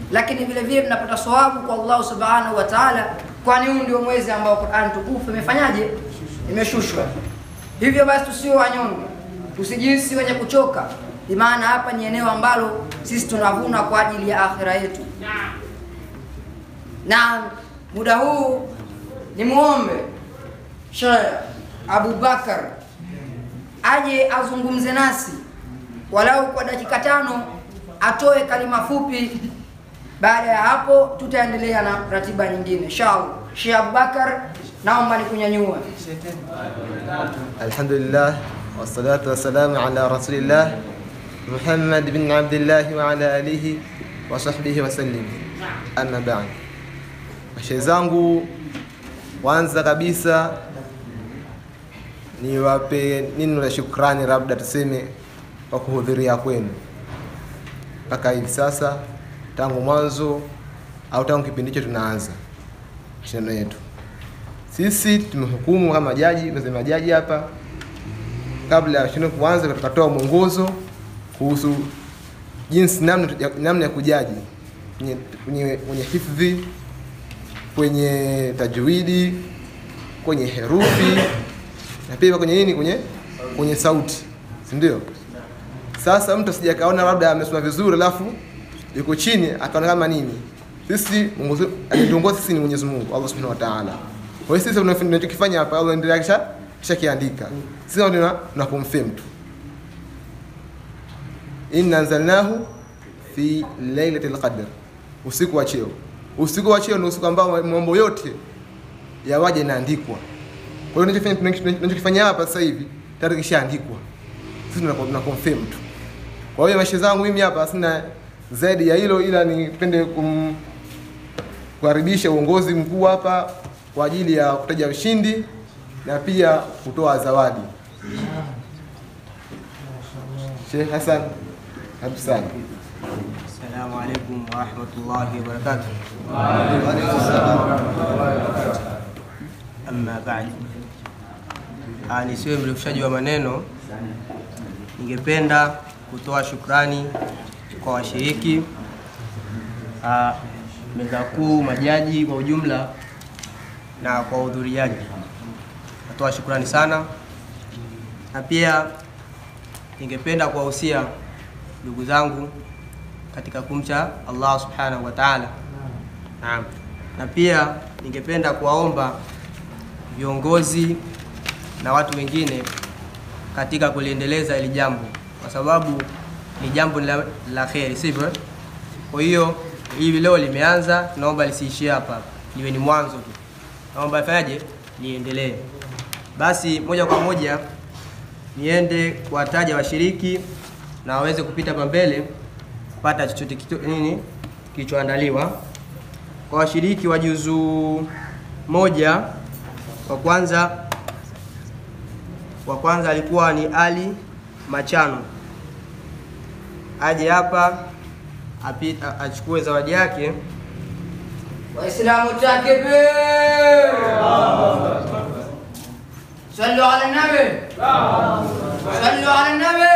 lakini vile vile tunapata sawabu kwa Allah subhanahu wa ta'ala, kwani huu ndio mwezi ambao Qur'an tukufu imefanyaje, imeshushwa. Hivyo basi tusio wanyonge, tusijihisi wenye kuchoka, maana hapa ni eneo ambalo sisi tunavuna kwa ajili ya akhira yetu. Na muda huu ni muombe Sheikh Abu Bakar aje azungumze nasi walau kwa dakika tano, atoe kalima fupi. Baada ya hapo, tutaendelea na ratiba nyingine inshallah. Sheikh Abu Bakar, naomba nikunyanyue. Alhamdulillah wassalatu wassalamu ala rasulillah Muhammad bin Abdillah wa ala alihi wa sahbihi wasallim. Amma ba'd, mashehe zangu, kwanza kabisa niwape neno la shukrani, labda tuseme kwa kuhudhuria kwenu mpaka hivi sasa, tangu mwanzo au tangu kipindi hicho tunaanza mashindano yetu. Sisi tumehukumu kama jaji, tunasema jaji hapa, kabla ya mashindano kuanza, tukatoa mwongozo kuhusu jinsi namna ya- namna ya kujaji kwenye, kwenye, kwenye hifdhi, kwenye tajwidi, kwenye herufi na pia kwenye nini, kwenye kwenye sauti, si ndio? Sasa mtu asije akaona labda amesoma vizuri alafu yuko chini akaona kama nini. Sisi mwongozo alituongoza sisi ni Mwenyezi Mungu Allah Subhanahu wa Ta'ala. Kwa hiyo sisi tunafanya- tunachokifanya hapa Allah ndiye kisha kisha kiandika. Sisi ndio tuna tuna confirm tu. Inna anzalnahu fi lailatul qadr. Usiku wa cheo. Usiku wa cheo ni usiku ambao mambo yote yawaje inaandikwa. Kwa hiyo tunachofanya tunachokifanya hapa sasa hivi tayari kishaandikwa. Sisi tuna tuna confirm tu. Kwa hiyo maisha zangu mimi hapa sina zaidi ya hilo, ila nipende kum kukaribisha uongozi mkuu hapa kwa ajili ya kutaja ushindi na pia kutoa zawadi. Sheikh Hassan, karibu sana. Assalamu alaikum warahmatullahi wabarakatuh. Amma baad, Ah, nisiwe mrefushaji wa maneno, ningependa kutoa shukrani kwa washiriki, ah, meza kuu, majaji kwa ujumla na kwa wahudhuriaji. Natoa shukrani sana, na pia ningependa kuwahusia ndugu zangu katika kumcha Allah subhanahu wa ta'ala. Naam. Na pia ningependa kuwaomba viongozi na watu wengine katika kuliendeleza hili jambo, kwa sababu ni jambo la, la kheri, sivyo? Kwa hiyo hivi leo limeanza, tunaomba lisiishie hapa, liwe ni mwanzo tu. Naomba ifanyaje, liendelee. Basi moja kwa moja niende kuwataja washiriki na waweze kupita pa mbele kupata chochote kitu, nini kilichoandaliwa kwa washiriki wa juzu moja. Wa kwanza wa kwanza alikuwa ni Ali Machano, aje hapa api- a- achukue zawadi yake. Waislamu takbir! Sallu ala nabi! Sallu ala nabi!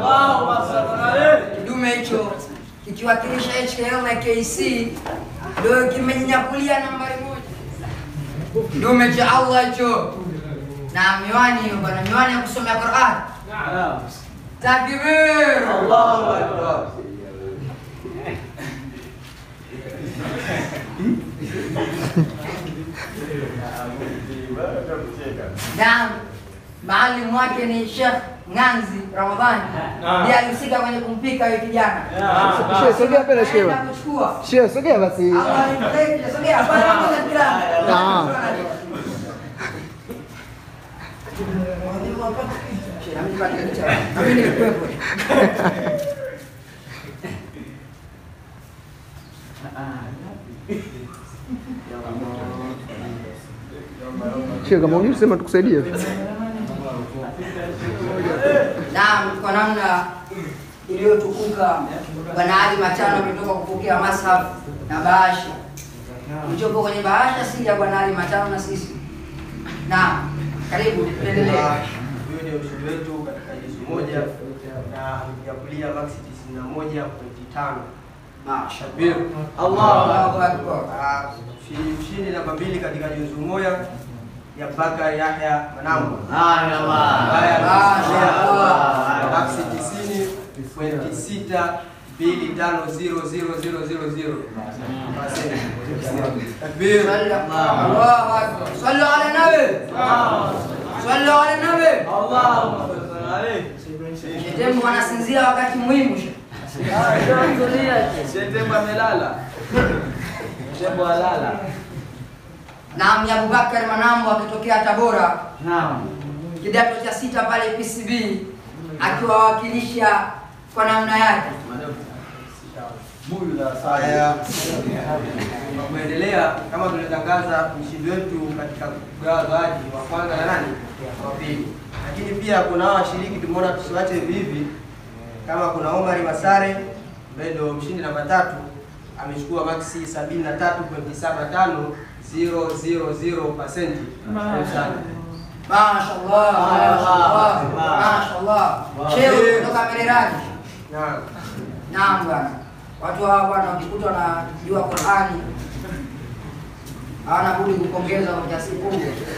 Kidume hicho kikiwakilisha HKL na KC ndio kimejinyakulia nambari moja. Kidume cha Allah hicho na miwani hiyo bwana, miwani ya kusomea Qur'an. Takbir! na maalimu wake ni Sheikh Nganzi Ramadhani, ndiye alihusika kwenye kumpika yule kijana. Sheikh, sogea mbele, Sheikh. Anaenda kuchukua. Sheikh, sogea basi. Allah alimbariki, sogea bwana, moja kila. Naam. Sheikh, na mimi nipate picha. Na mimi nilikuwepo. Sheikh, kama unajua sema tukusaidie. Naam, kwa namna iliyotukuka Bwana Ali Machano ametoka kupokea mashaf na bahasha. Kilichopo kwenye bahasha si ya Bwana Ali Machano na sisi. Naam, karibu tuendelee. Huyo ndio mshindi wetu katika juzu moja na amejakulia maksi 91.5 Mashallah. Allahu Akbar. Ah, mshindi mshindi namba mbili katika juzu moja ya Bakari Yahya Manambo ambaye ameshindia maksi tisini pointi sita mbili tano zero zero zero zero zero. Takbir. Allahu Akbar. Sallu ala nabi. Sallu ala nabi. Shetembo anasinzia wakati muhimu. shehe. Shetembo amelala. Shetembo alala. Naam, ni Abubakar Manambo akitokea Tabora, Naam. kidato cha sita pale PCB, akiwawakilisha kwa namna yake. Buyu la Haya, kwa kuendelea, kama tulitangaza mshindi wetu katika kugawa zawadi wa kwanza na nani wa pili, lakini pia kuna hao washiriki tumeona tusiwache hivi hivi, kama kuna Omari Masare ambaye ndio mshindi namba tatu amechukua maksi 73.75 000%. Karibu sana. Mashallah, mashallah, mashallah. Shehe kutoka Mererani. Naam. Naam bwana, watu hawa bwana wakikuta wanajua Qur'ani hawana budi kupongeza kwa kiasi kubwa.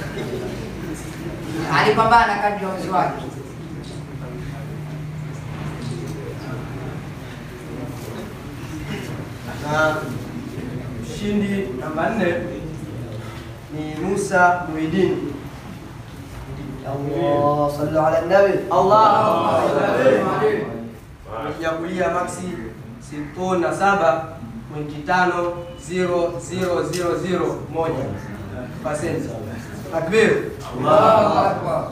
Alipambana kadri ya uwezo wake. na mshindi namba nne ni Musa Muhidini. Allah sallu ala nabi. amejiakulia maksi sitini na saba pointi tano zero zero zero zero moja pasenti. Takbir. Allahu Akbar.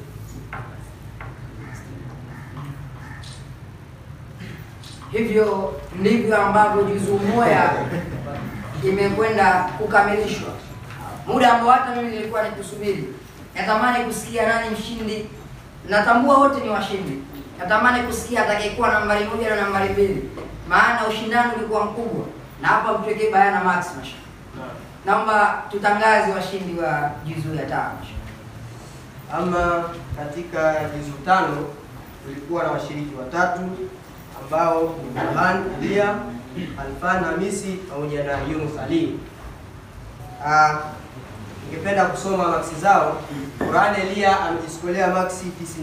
Hivyo ndivyo ambavyo juzuu moja imekwenda kukamilishwa, muda ambao hata mimi nilikuwa nikusubiri. Natamani kusikia nani mshindi. Natambua wote ni washindi. Natamani kusikia atakayekuwa nambari moja na nambari mbili, maana ushindani ulikuwa mkubwa, na hapa mtuwekee bayana Max masha. Naomba tutangaze washindi wa juzuu ya tano. Ama katika jizu tano tulikuwa na washiriki watatu ambao ni Burhan Elia, Alfan Hamisi pamoja na Yunus Ali. Ah, Ningependa kusoma maksi zao. Burhan Elia amejiskolea maksi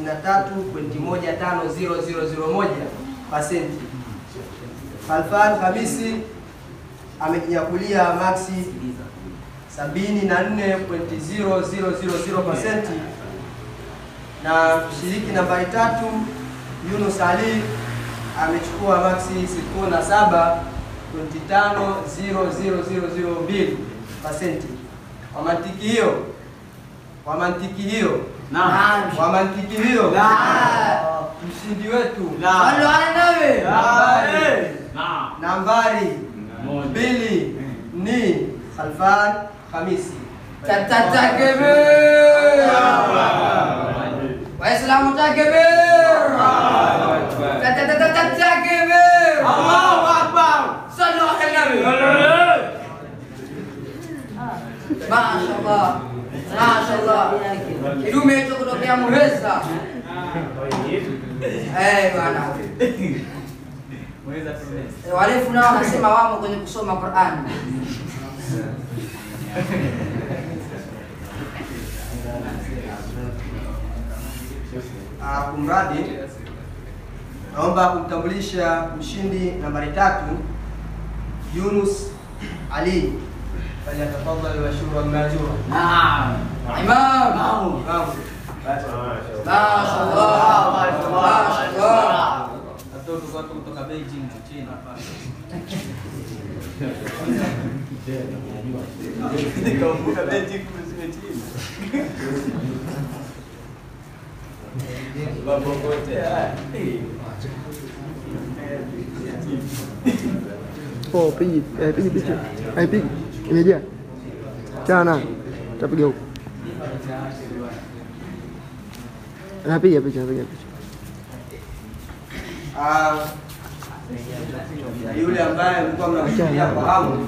93.1500001 pasenti. Alfan Hamisi amejinyakulia maksi 74.0000% na mshiriki nambari tatu Yunus Ali amechukua maksi 67.500002 pasenti. Kwa mantiki hiyo, kwa mantiki hiyo, Naam. kwa mantiki hiyo, Naam. mshindi wetu Sallu ala nabi. nambari nambari mbili ni Khalfan Hamisi. Tatakbir. Waislamu takbir. Tatakbir. Allahu akbar. Sallu ala nabi. Mashaallah. Mashaallah. Kidume hicho kutokea Muheza. Eh bwana. Eh, Warefu nao wanasema wamo kwenye kusoma Qur'an. Ah, kumradi naomba kumtambulisha mshindi nambari tatu Yunus Ali falyatafadhali washuru majura. Imam. Naam. Mashaallah. Mashaallah. Watoto watu kutoka Beijing China. Nikakumbuka Beijing kule China. Wapokotea. Oh, pigi, eh, pigi picha. Ai pigi. Imejaa. Chana. Tapiga huko. Napiga picha, napiga picha. Ah, na yule ambaye mlikuwa mnamshuhudia kwa hamu.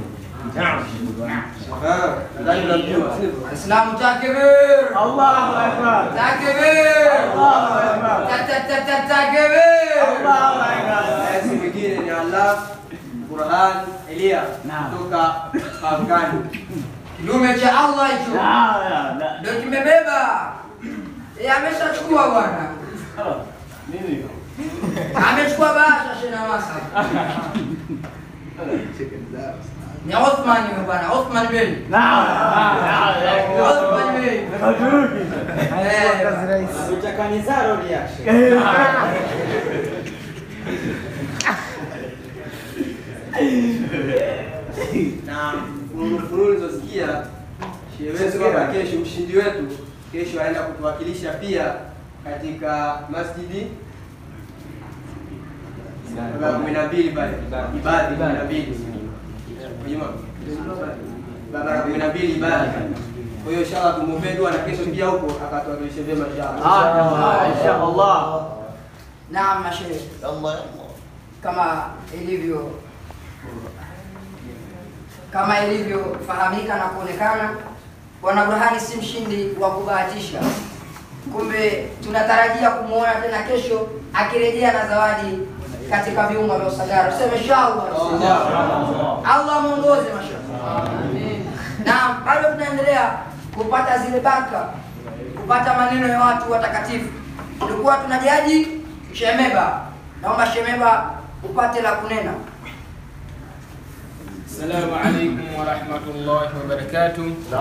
Ah, nadhani unamjua. Islamu takbir. Allahu Akbar. Takbir. Allahu Akbar. Ta- ta- ta- ta- Takbir. Allahu Akbar. Eh, si mwingine ni Allah Qur'an Elia kutoka Afghani. Kidume cha Allah hicho ndio kimebeba. Eh, ameshachukua bwana. Amechukua bahasha shina wasa. Ni Othman huyo bwana, Othman Bey. Othman Bey. Eh, Utakanizaro reaction. na fununu ulizosikia shewetu kwamba kesho mshindi wetu kesho aenda kutuwakilisha pia katika masjidi barabara kumi na mbili pale ibadi kumi na mbili Juma. barabara kumi na mbili ibadi kwa hiyo inshallah tumuombee dua na kesho pia huko akatuwakilishe vyema inshallah Inshallah. Naam, mashehe. Kama ilivyo kama ilivyofahamika na kuonekana, Bwana Burhani si mshindi wa kubahatisha. Kumbe tunatarajia kumwona tena kesho akirejea na zawadi katika viunga vya Usagara. Tuseme inshallah. Allah muongoze mashallah. Na bado tunaendelea kupata zile baraka, kupata maneno ya watu watakatifu. Tulikuwa tunajaji Shemeba. Naomba Shemeba upate la kunena. السلام عليكم ورحمة الله وبركاته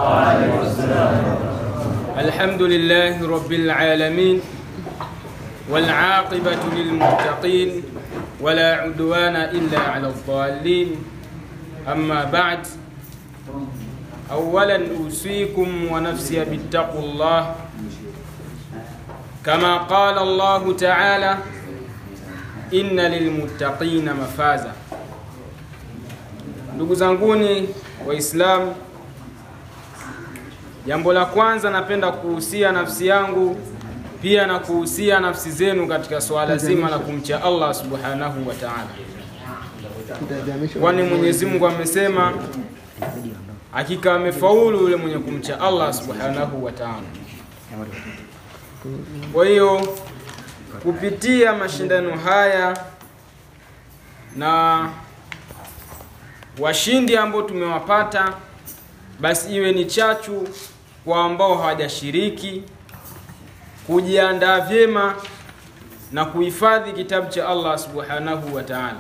الحمد لله رب العالمين والعاقبة للمتقين ولا عدوان إلا على الضالين أما بعد أولا أوصيكم ونفسي بالتقوى الله كما قال الله تعالى إن للمتقين مفازا Ndugu zanguni Waislamu, jambo la kwanza napenda kuhusia nafsi yangu pia na kuhusia nafsi zenu katika swala zima la kumcha Allah subhanahu wa ta'ala, kwani Mwenyezi Mungu amesema, hakika amefaulu yule mwenye kumcha Allah subhanahu wa ta'ala. Kwa hiyo kupitia mashindano haya na washindi ambao tumewapata, basi iwe ni chachu kwa ambao hawajashiriki kujiandaa vyema na kuhifadhi kitabu cha Allah subhanahu wa ta'ala.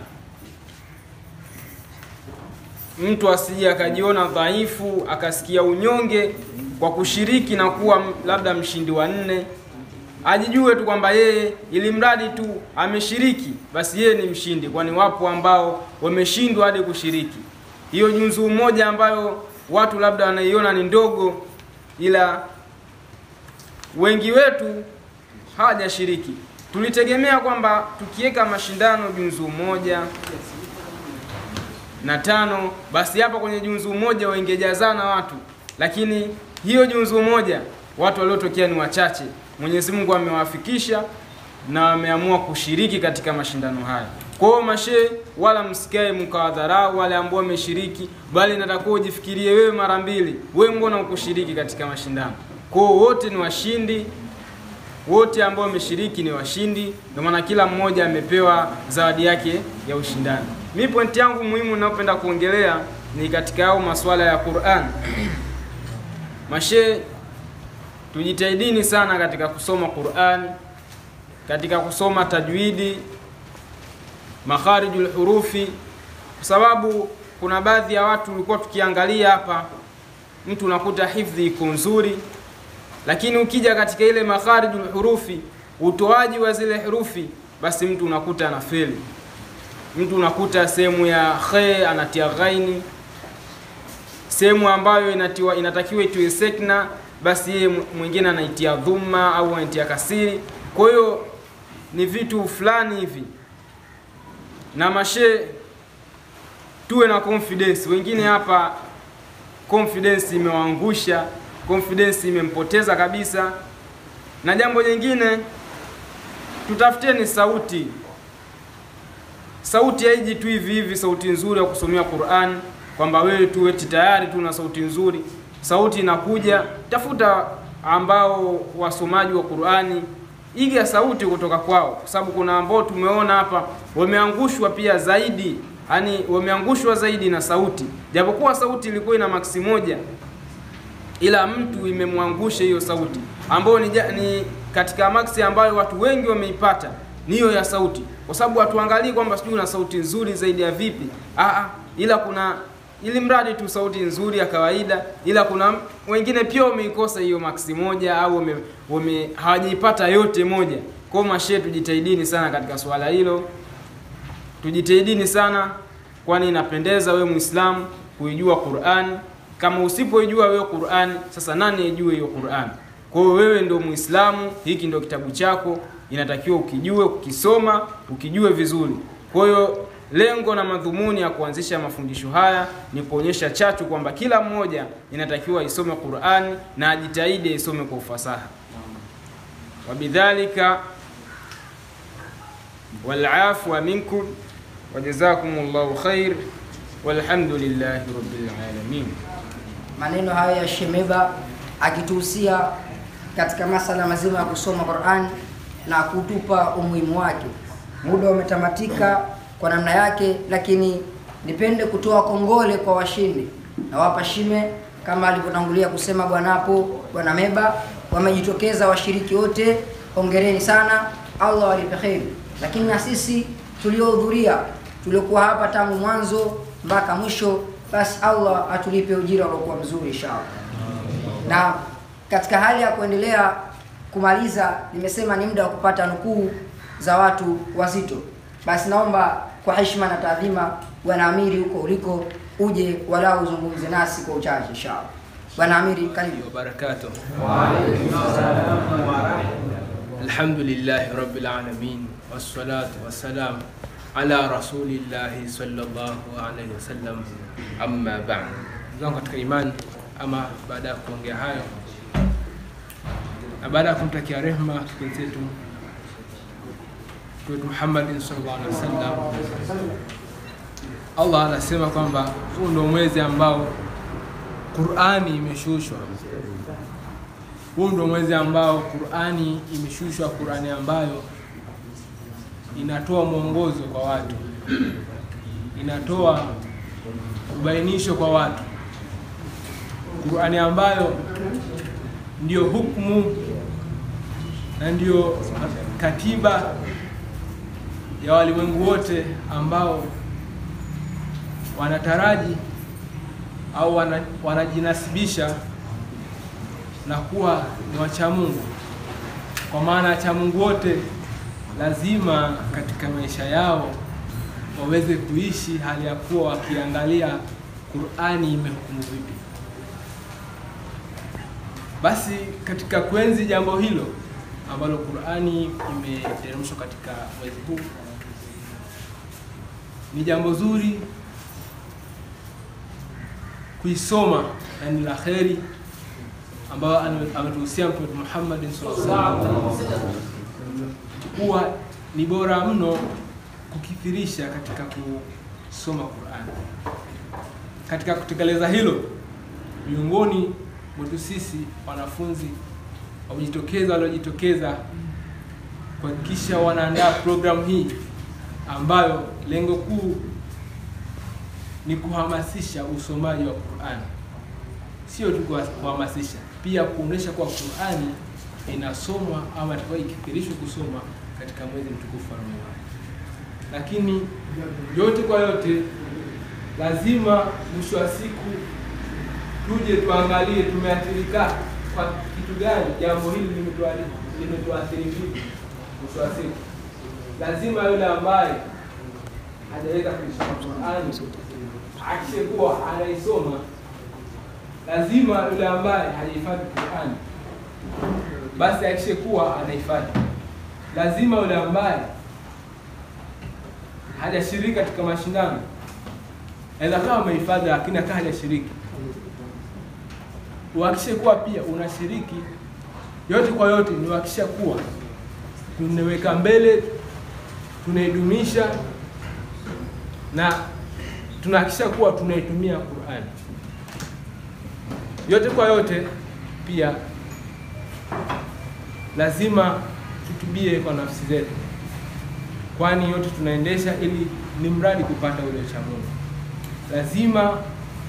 Mtu asije akajiona dhaifu akasikia unyonge kwa kushiriki na kuwa m- labda mshindi wa nne, ajijue tu kwamba yeye ili mradi tu ameshiriki basi yeye ni mshindi, kwani wapo ambao wameshindwa hadi kushiriki. Hiyo juzuu moja ambayo watu labda wanaiona ni ndogo, ila wengi wetu hawajashiriki. Tulitegemea kwamba tukiweka mashindano juzuu moja na tano, basi hapa kwenye juzuu moja waingejazana watu, lakini hiyo juzuu moja watu waliotokea ni wachache. Mwenyezi Mungu amewafikisha na wameamua kushiriki katika mashindano haya. Kwa hiyo mashehe, wala msikae mkawadharau wale ambao wameshiriki, bali natakuwa ujifikirie wewe mara mbili, wewe mbona ukushiriki katika mashindano? Kwa hiyo wote ni washindi, wote ambao wameshiriki ni washindi, ndio maana kila mmoja amepewa zawadi yake ya ushindani. Mi pointi yangu muhimu ninayopenda kuongelea ni katika hao masuala ya Qur'an. Mashe, tujitahidini sana katika kusoma Qur'an, katika kusoma tajwidi, makharijul hurufi, kwa sababu kuna baadhi ya watu ulikuwa tukiangalia hapa, mtu unakuta hifdhi iko nzuri, lakini ukija katika ile makharijul hurufi, utoaji wa zile herufi, basi mtu unakuta anafeli. Mtu unakuta sehemu ya khe anatia ghaini, sehemu ambayo inatiwa, inatakiwa itiwe sekna, basi yeye mwingine anaitia dhumma au anaitia kasiri. Kwa hiyo ni vitu fulani hivi, na mashe tuwe na confidence. Wengine hapa confidence imewaangusha, confidence imempoteza kabisa. Na jambo jingine, tutafuteni sauti. Sauti haiji tu hivi hivi, sauti nzuri ya kusomea Qur'an, kwamba wewe tu eti tayari tu na sauti nzuri. Sauti inakuja, tafuta ambao wasomaji wa Qur'ani, iga sauti kutoka kwao, kwa sababu kuna ambao tumeona hapa wameangushwa pia zaidi yani wameangushwa zaidi na sauti, japokuwa sauti ilikuwa ina maksi moja, ila mtu imemwangusha hiyo sauti ambayo ni, ja- ni katika maksi ambayo watu wengi wameipata ni hiyo ya sauti, kwa sababu hatuangalii kwamba sijui una sauti nzuri zaidi ya vipi. Aa, ila kuna ili mradi tu sauti nzuri ya kawaida, ila kuna m- wengine pia wameikosa hiyo maksi moja au wame, wame hawajaipata yote moja. Kwa hiyo mashehe, tujitahidini sana katika swala hilo, tujitahidini sana, kwani inapendeza wewe Muislamu kuijua Qur'an. Kama usipoijua wewe Qur'an, sasa nani aijue hiyo Qur'an? Kwa hiyo wewe ndio Muislamu, hiki ndio kitabu chako, inatakiwa ukijue, ukisoma, ukijue vizuri. Kwa hiyo lengo na madhumuni ya kuanzisha mafundisho haya ni kuonyesha chachu kwamba kila mmoja inatakiwa isome Qur'ani na ajitahidi isome kwa ufasaha. Wabidhalika walafwa minkum wajazakumullahu khair walhamdulillahi rabbil alamin. maneno hayo ya Shemeba akituhusia katika masala mazima ya kusoma Qur'an na kutupa umuhimu wake. Muda umetamatika kwa namna yake, lakini nipende kutoa kongole kwa washindi. Nawapa shime kama alivyotangulia kusema bwana hapo, bwana Meba, wamejitokeza washiriki wote, hongereni sana, Allah walipe kheri. Lakini na sisi tuliohudhuria, tuliokuwa hapa tangu mwanzo mpaka mwisho, basi Allah atulipe ujira uliokuwa mzuri inshallah. Na katika hali ya kuendelea kumaliza, nimesema ni muda wa kupata nukuu za watu wazito. Basi naomba kwa heshima na taadhima, bwana Amiri, huko uliko uje walau uzungumze nasi kwa uchache inshallah. Bwana Amiri, karibu. وبركاته الحمد لله رب العالمين والصلاة والسلام على رسول الله صلى الله عليه وسلم أما بعد zangu katika imani ama baada ya kuongea hayo na baada ya kumtakia rehma kipenzi chetu wetu Muhammadin sallallahu alaihi wasallam Allah anasema kwamba huu ndio mwezi ambao Qur'ani imeshushwa. Huu ndio mwezi ambao Qur'ani imeshushwa, Qur'ani ambayo inatoa mwongozo kwa watu, inatoa ubainisho kwa watu, Qur'ani ambayo ndiyo hukumu na ndiyo katiba ya walimwengu wote ambao wanataraji au wana, wanajinasibisha na kuwa ni wacha Mungu, kwa maana wacha Mungu wote lazima katika maisha yao waweze kuishi hali ya kuwa wakiangalia Qur'ani imehukumu vipi. Basi katika kuenzi jambo hilo ambalo Qur'ani imeteremshwa katika mwezi huu, ni jambo zuri kuisoma na ni la kheri ambayo ame- ametuhusia Mtume Muhammad sallallahu alaihi wasallam kuwa ni bora mno kukithirisha katika kusoma Qur'an. Katika kutekeleza hilo, miongoni mwetu sisi wanafunzi wamejitokeza, waliojitokeza kuhakikisha wanaandaa programu hii ambayo lengo kuu ni kuhamasisha usomaji wa Qur'an, sio tu kuha- kuhamasisha, pia kuonesha kuwa Qur'ani inasomwa ama itakuwa ikithirishwa kusoma katika mwezi mtukufu wa Ramadhani. Lakini yote kwa yote, lazima mwisho wa siku tuje tuangalie tumeathirika kwa kitu gani, jambo hili limetuari- limetuathiri vipi. Mwisho wa siku, lazima yule ambaye hajaweza kuisoma Qur'ani akishe kuwa anaisoma, lazima yule ambaye hajahifadhi Qur'ani basi akishe kuwa anahifadhi. Lazima yule ambaye hajashiriki katika mashindano aweza kama amehifadhi lakini akaa hajashiriki, uhakikishe kuwa pia unashiriki. Yote kwa yote ni uhakikisha kuwa tunaweka mbele, tunaidumisha na tunahakikisha kuwa tunaitumia Qur'ani. Yote kwa yote pia lazima tutubie kwa nafsi zetu, kwani yote tunaendesha ili ni mradi kupata ule uchamungu. Lazima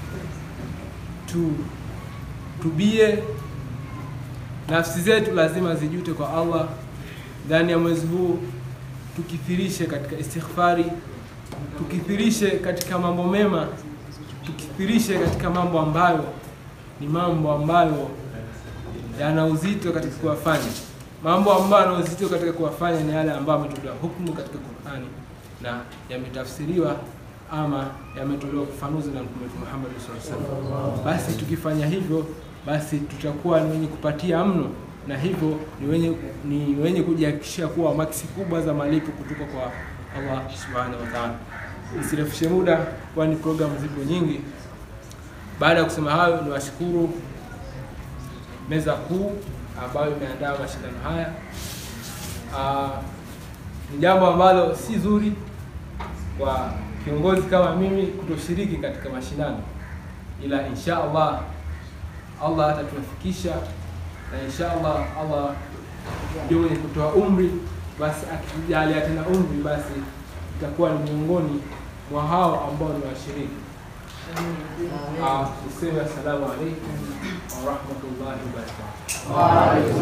tu tubie, nafsi zetu lazima zijute kwa Allah ndani ya mwezi huu, tukithirishe katika istighfari, tukithirishe katika mambo mema, tukithirishe katika mambo ambayo ni mambo ambayo yana uzito katika kuwafanya. Mambo ambayo yana uzito katika kuwafanya ni yale ambayo ametolewa hukumu katika Qur'ani na yametafsiriwa ama yametolewa ufafanuzi na Mtume wetu Muhammad sallallahu alaihi wasallam. Basi tukifanya hivyo, basi tutakuwa ni wenye kupatia mno, na hivyo ni wenye ni wenye kujihakikishia kuwa maksi kubwa za malipo kutoka kwa Allah subhanahu wa ta'ala. Nisirefushe muda, kwani programu zipo nyingi. Baada ya kusema hayo, niwashukuru meza kuu ambayo imeandaa mashindano haya. Ah, ni jambo ambalo si zuri kwa kiongozi kama mimi kutoshiriki katika mashindano, ila insha Allah Allah atatuafikisha na insha Allah Allah ndio mwenye kutoa umri, basi akitujalia tena umri, basi itakuwa ni miongoni mwa hao ambao ni washiriki. Ah, Niseme assalamu alaikum warahmatullahi wabarakatuh.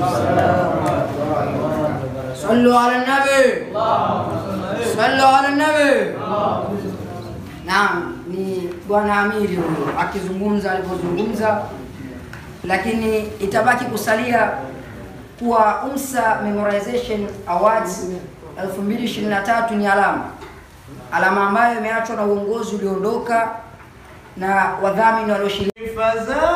صلوا على النبي صلوا على النبي Naam, ni bwana Amiri huyo akizungumza alivyozungumza, lakini itabaki kusalia kuwa UMSA Memorization Awards 2023 ni alama alama ambayo imeachwa na uongozi ulioondoka na wadhamini walioshiriki Faza